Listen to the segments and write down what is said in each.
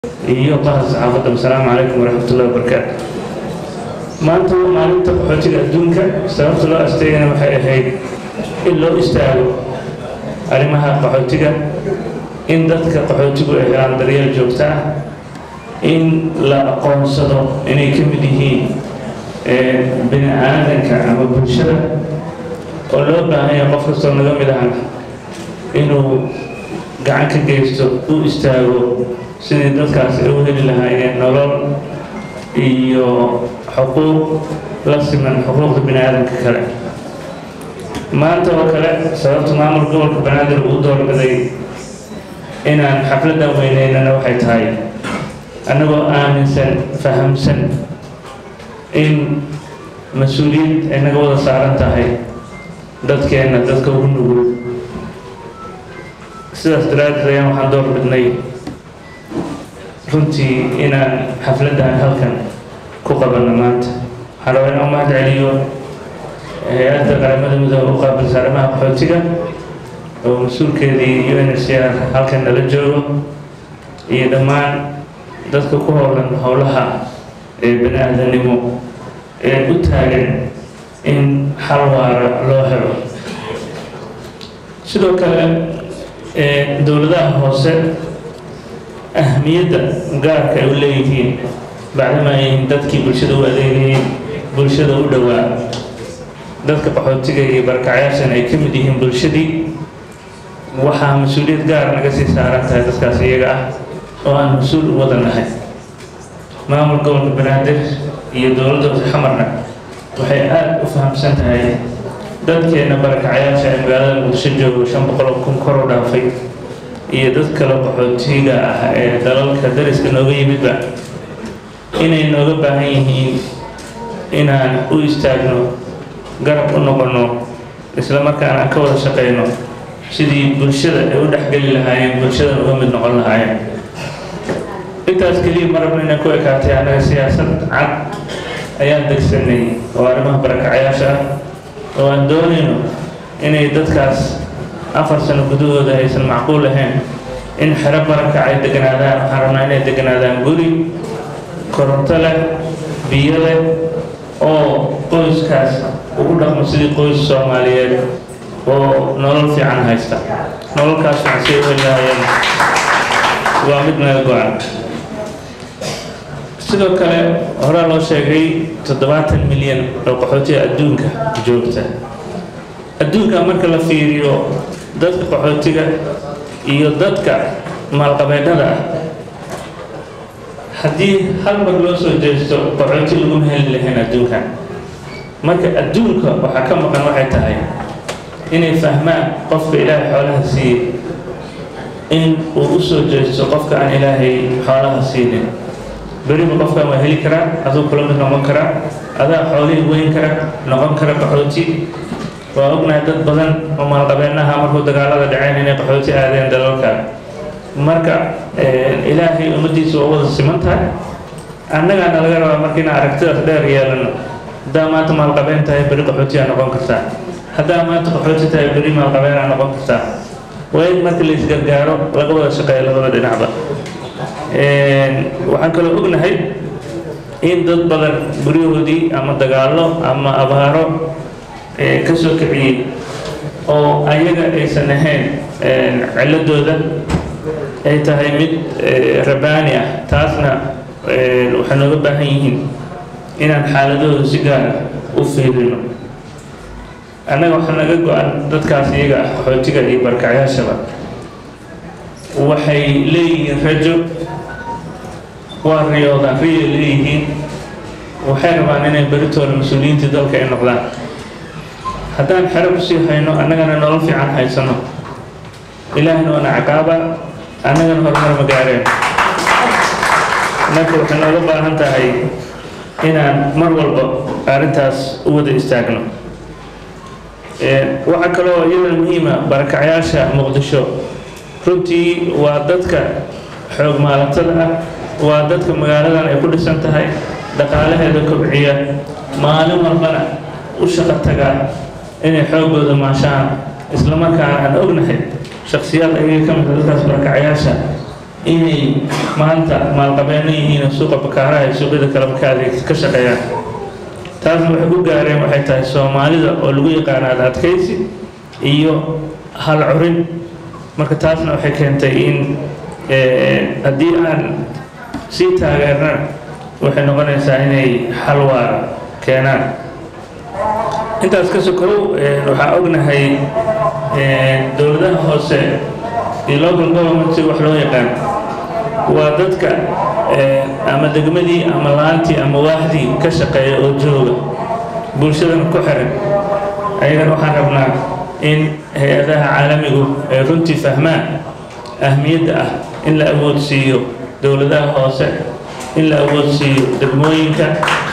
iyo bahda saxaafadda asalaamu calaykum waraxmatullahi wabarakaatu maanta waa maalinta qaxootiga adduunka sababta loo asteegana waxay ahayd in loo istaago arrimaha qaxootiga in dadka qaxootigu ay helaan daryeel joogto ah in la aqoonsado inay ka mid yihiin bini aadanka ama bulshada oo loo baahan yahay qof kastoo naga mid ahna inuu gacan ka geysto u istaago sidii dadkaas ay u heli lahaayeen nolol iyo xuquuq la siman xuquuqda bini aadamka kale maanta oo kale sababta maamul gobolka banaadir uu doorbiday inaan xafladdan weyneynana waxay tahay annagoo aaminsan fahamsan in mas-uuliyad ay naga wada saaran tahay dadkeenna dadka ugu nugul sidaas daraaddeed ayaan waxaan door bidnay runtii inaan xafladdan halkan ku qabanno maanta waxaan rabaa inaan u mahad celiyo hay-adda qaramada midooda u qaabilsa arrimaha qaxootiga oo mas-uulkeedii u n h r halkan nala joogo iyo dhammaan dadka ku howlan howlaha ee bani aadamnimo ee u taagan in xal waara loo helo sidoo kale dowladaha hoose ahmiyadda gaarka ay u leeyihiin bacdama ay dadkii bulshada u adeegayeen bulshada u dhowaa dadka qaxootiga iyo barkacyaashan ay ka mid yihiin bulshadii waxaa mas-uuliyad gaar naga sii saaran tahay dadkaas iyaga ah oo aan mas-uul u wada nahay maamul gobolka banaadir iyo dowladda hoose xamarna waxay aada u fahamsan tahay dadkeena barakacayaasha ee magaalada muqdisho joogo shan boqol kun kor u dhaafay iyo dad kale qaxootiga ah ee dalalka dariska nooga yimidba inay nooga baahan yihiin inaan u istaagno garab u noqonno isla markaana aan ka wada shaqayno sidii bulshada ay u dhexgeli lahaayeen bulshada uga mid noqon lahaayeen intaas keliya ma rabno inay ku ekaatay annaga siyaasad cad ayaan degsanay oo arrimaha barakacayaasha ah oo aan doonayno inay dadkaas afar sano gudahooda aysan macquul ahayn in xero barakac ay deganaadaan waxaan rabnaa inay deganaadaan guri koronto leh biyo leh oo qoyskaas ugu dhaqmo sidii qoys soomaaliyeed oo nolol fiican haysta nololkaas fiican say u heli lahaayeen waa mid naga go-an sidoo kale horaa loo sheegay toddobaatan milyan oo qaxootiga adduunka joogta adduunka marka la fiiriyo dadka qaxootiga iyo dadka maalqabeennada ah haddii hal mar loo soo jeesto qaxooti laguma heli lahayn adduunkan marka adduunka waxaa ka maqan waxay tahay inay fahmaan qofka ilaahay xoolaha siiyey in uu u soo jeesto qofka aan ilaahay xoolaha siinin beriba qofkan waa heli karaa aduu kula mid noqon karaa adaa xoolihii weyn kara noqon kara qaxooti waa ognahay dad badan oo maalqabeennaha markuu dagaalada dhaceen inay qaxooti aadeen dalalka marka ilaahay ummaddiisa waa wada siman tahay annagaana laga rabaa marka inaan aragtidaas dheer yeelano haddaa maanta maalqabeen tahay beri qaxootiyaa noqon kartaa haddaa maanta qaxooti tahay beri maalqabeenaa noqon kartaa waa in marka la isgargaaro laga wada shaqeeya labada dhinacba waxaan kaloo ognahay in dad badan guryahoodii ama dagaallo ama abaaro ka soo kiciyey oo ayaga aysan ahayn ciladooda ay tahay mid rabaani ah taasna waxay nooga baahan yihiin inaan xaaladooda si gaara u fiirino annaga waxaa naga go-an dadkaas iyaga ah qaxootiga iyo barkacyaashaba waxay leeyihiin rajo waa riyoodaan riyay leeyihiin waxay rabaan inay beritooda mas-uuliyiintii dalka ay noqdaan haddaan xero kusii hayno annagana nolol fiican haysano ilaahna waana caqaaba annagana horumar ma gaareen marka waxay nooga baahan tahay inaan mar walba arrintaas u wada istaagno waxaa kaloo iyada muhiima barakacyaasha muqdisho runtii waa dadka xoog maalatada ah waa dadka magaaladan ay ku dhisan tahay dhaqaalaheeda kobciya maalin walbana u shaqo tagaa inay xoogooda maashaan isla markaana aan ognahay shaksiyaad ayaga ka mida dadkaas barakacayaasha inay maanta maalqabeeno yihiin oo suuqa bakaaraha iyo suuqyada kaleba ka adeeg ka shaqeeyaan taasna waxay ku gaareen waxay tahay soomaalida oo lagu yaqaano ad adkaysi iyo hal curin marka taasna waxay keentay in haddii aan sii taageernana waxay noqonaysaa inay xal waara keenaan intaas ka sokow waxaa ognahay dowladaha hoose iyo local government si wax loo yaqaan waa dadka ama degmadii ama laantii ama waaxdii ka shaqeeya oo jooga bulshadana ku xiran ayagana waxaan rabnaa in hay-adaha caalamigu ay runtii fahmaan ahmiyadda ah in la awoodsiiyo dowladaha hoose in la awoodsiiyo degmooyinka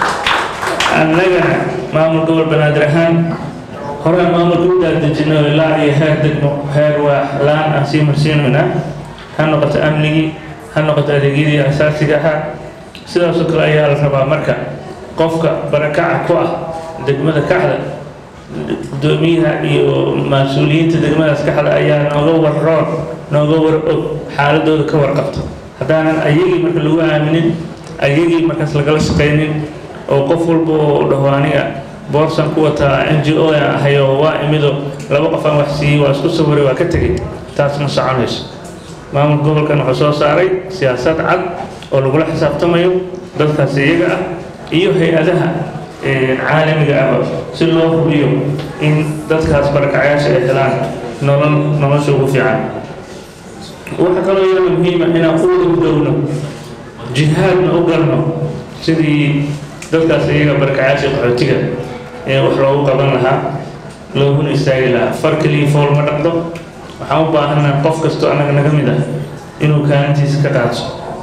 annagana maamul gobol banaadir ahaan horaan maamulka u daadejino ilaa iyo heer degmo heer waax laan aan sii marsiinayna ha noqoto amnigii ha noqoto adeegyadii asaasiga ahaa sidaasoo kale ayaa la rabaa marka qofka barakaca ku ah degmada kaxda gudoomiyaha iyo mas-uuliyiinta degmadaas kaxda ayaa nooga warroon nooga war og xaaladooda ka warqabto haddaanan ayagii marka lagu aaminin ayagii markaas lagala shaqaynin oo qof walba oo dhaho aniga boorsan ku wataa n g o aan ahay oo waa imido laba qof aan wax siiyey waa isku sawiray waa ka tegey taas ma soconayso maamul gobolkan wuxuu soo saaray siyaasad cad oo lagula xisaabtamayo dadkaas iyaga ah iyo hay-adaha caalamiga ah si loo hubiyo in dadkaas barakacayaasha ay helaan nolol nolosha ugu fiican waxaa kaloo iyada muhiima inaan u wada gudowno jihaadna u galno sidii dadkaas iyaga barakacayaasha qaxootiga ee wax loogu qaban lahaa looguna istaagi lahaa far keliya fool ma dhaqdo waxaan u baahanaa qof kastoo annaga naga mid ah inuu kaalintiisa ka qaadso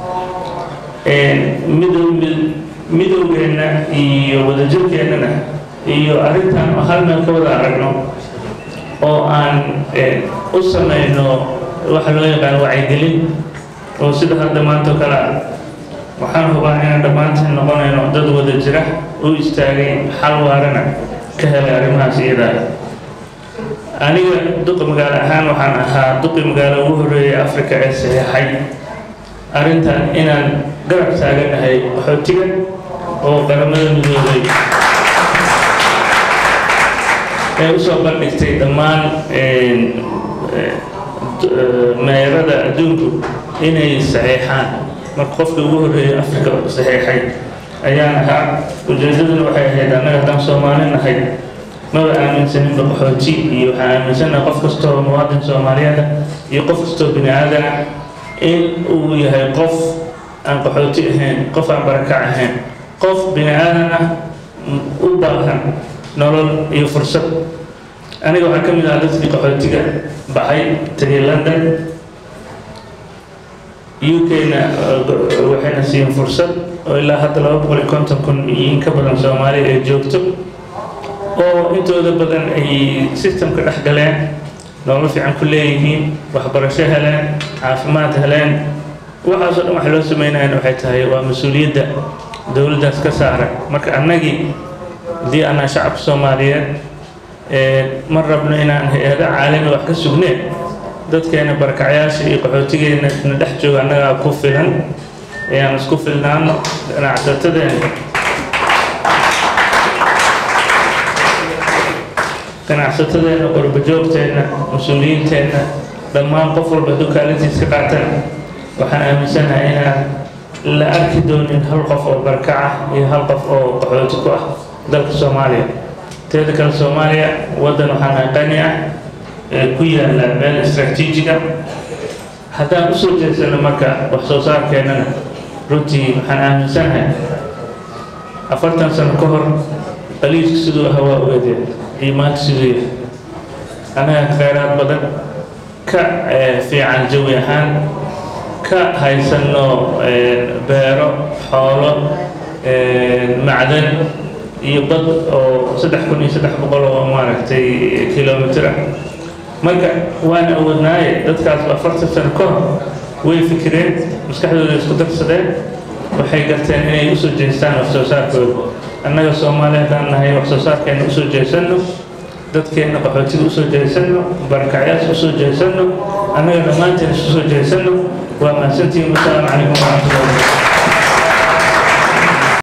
midow midowgeenna iyo wadajirkeennana iyo arrintan hal meel ka wada aragno oo aan u samayno waxa loo yaqaan wacyigelin oo sida hadda maanta oo kale ah waxaan hubaa inaan dhammaanteen noqonayno dad wada jira u istaagay xal waarana ka helay arrimahaas iyadaa aniga duqi magaalo ahaan waxaan ahaa duqi magaalo ugu horreeyay africa ee saxeexay arrintan inaan garab taaganahay qaxootiga oo qaramada midoobay ee usoo bandhigtay dhammaan meerada adduunku inay saxeexaan marka qofka ugu horreeyay africa saxeexay ayaan ahaa ujeedaduna waxay ahayd annaga haddaan soomaali nahay maba aaminsaninba qaxooti iyo waxaan aaminsanaha qof kastoo muwaadin soomaaliyeed ah iyo qof kastoo bini aadana in uu yahay qof aan qaxooti ahayn qof aan barakac ahayn qof bini aadan ah u baahan nolol iyo fursad aniga waxaa ka mid ah dadkii qaxootiga baxay tegay london u k-na waxayna siiyeen fursad oo ilaa hadda laba boqol iyo konton kun iyo in ka badan soomaaliya ay joogto oo intooda badan ay systemka dhex galeen nolol fiican ku leeyihiin waxbarasho heleen caafimaad heleen waxaasoo dhan waxa loo sameynayana waxay tahay waa mas-uuliyadda dowladdaas ka saaran marka annagii haddii anaa shacabka soomaaliyeed ma rabno inaan hay-ada caalami wax ka sugneen dadkeena barakacyaasha iyo qaxootigeena na dhex jooga annagaa ku filan ayaan isku filnaano ganacsatadeena ganacsatadeena qurbajoogteenna mas-uuliyiinteenna dhammaan qof walba hadduu kaalintiis ka qaatan waxaan aaminsanahay inaan la arki doonin hal qof oo barkaca iyo hal qof oo qaxooti ku ah dalka soomaaliya teeda kale soomaaliya waddan waxaan qani ah ee ku yaalla meel istraatiijiga haddaan usoo jeedsano marka wax soo saarkeennana runtii waxaan aaminsanahay afartan sano ka hor qaliiska siduu ahaa waa ogaadeen iyo maanta siduu yahay annaga kheyraad badan ka fiican jawi ahaan ka haysano beero xoolo macdan iyo bad oo saddex kun iyo saddex boqol oo maaragtay kilomitr ah marka waan awoodnaaye dadkaasba afartan sano ka hor way fikireen maskaxdooda isku darsadeen waxay garteen inay usoo jeestaan wax soo saarkooda annaga soomaaliya haddaan nahay wax soo saarkeena usoo jeesanno dadkeena qaxootiga usoo jeesanno barakacyaas usoo jeesanno annaga dhammaanteen isu soo jeesanno waa mahadsantihiin wasalaamu calaykum waraxmatullahi wabarakatu